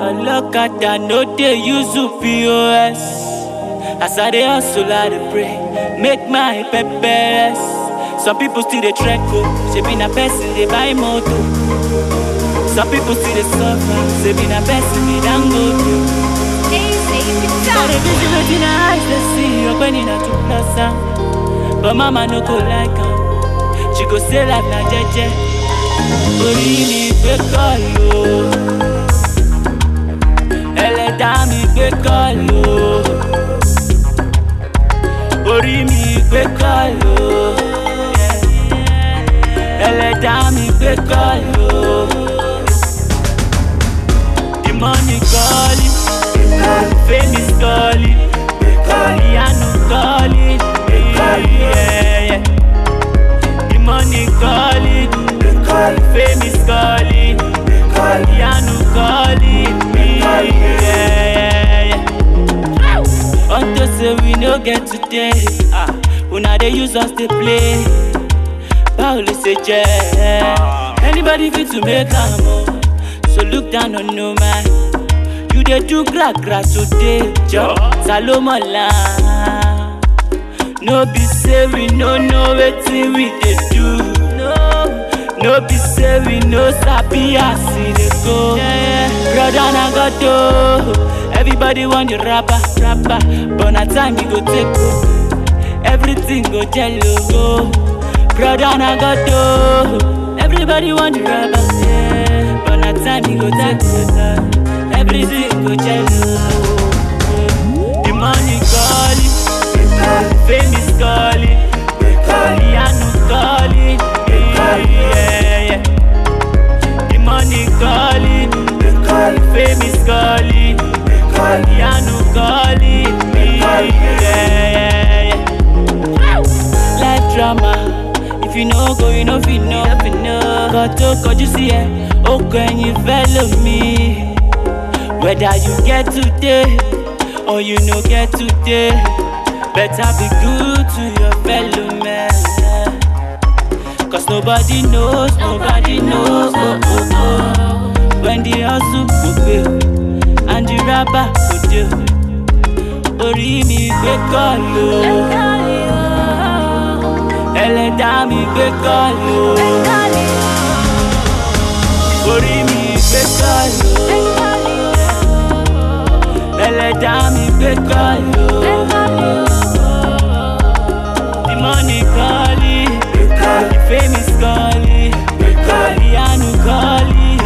ọlọ́kadà no dey use pos as i dey hustle i dey pray make my peppers some people still dey trek o shebi na person dey buy motor some people still dey suffer shebi na person dey dangote. I dey busy wetin her eyes dey see ọgbẹ́ni na too plus am but mama no go like am she go say life na jeje orí mi gbé kọ́ọ̀lù o ẹlẹ́dàá mi gbé kọ́ọ̀lù o orí mi gbé kọ́ọ̀lù o ẹlẹ́dàá mi gbé kọ́ọ̀lù o the money calling fame is calling ìyanu calling yeah, yeah. the money calling fame is calling ìyanu calling yeah, yeah, yeah. unto say we no get today ah, una dey use us dey play báwo lè ṣe jẹ́ anybody fit to make am o so look down on no man you dey do gra gra today jọ ta ló mọ̀lá no be say we no know wetin we dey do no no be say we no sabi as e dey go broda na god o everybody wan dey rapper rapper but na time e go take o everything go jello o broda na god o everybody wan dey rapper yeah, but na time e go take o everything go jello the money calling fame is calling ìyanu calling yeah, yeah. the money calling fame is calling ìyanu calling yeah, yeah, yeah. life drama if you no go you no fit know kò tó kọjú sí ẹ ó kọ ẹyin fẹ́ lómi. Whether you get today or you no get today, better be good to your fellow man. Cause nobody knows, nobody knows. Oh, oh, oh. When the hustle go pay and the rapper go do. Orí mi gbé kọ́ọ̀lù. Ẹlẹ́dàá mi gbé kọ́ọ̀lù. Orí mi gbé kọ́ọ̀lù. ẹlẹ́dàá mi gbé kọ́ọ̀lù. The money calling, the fame is calling, ìyanu calling.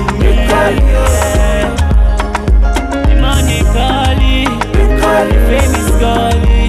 yeah. The money calling, the fame is calling.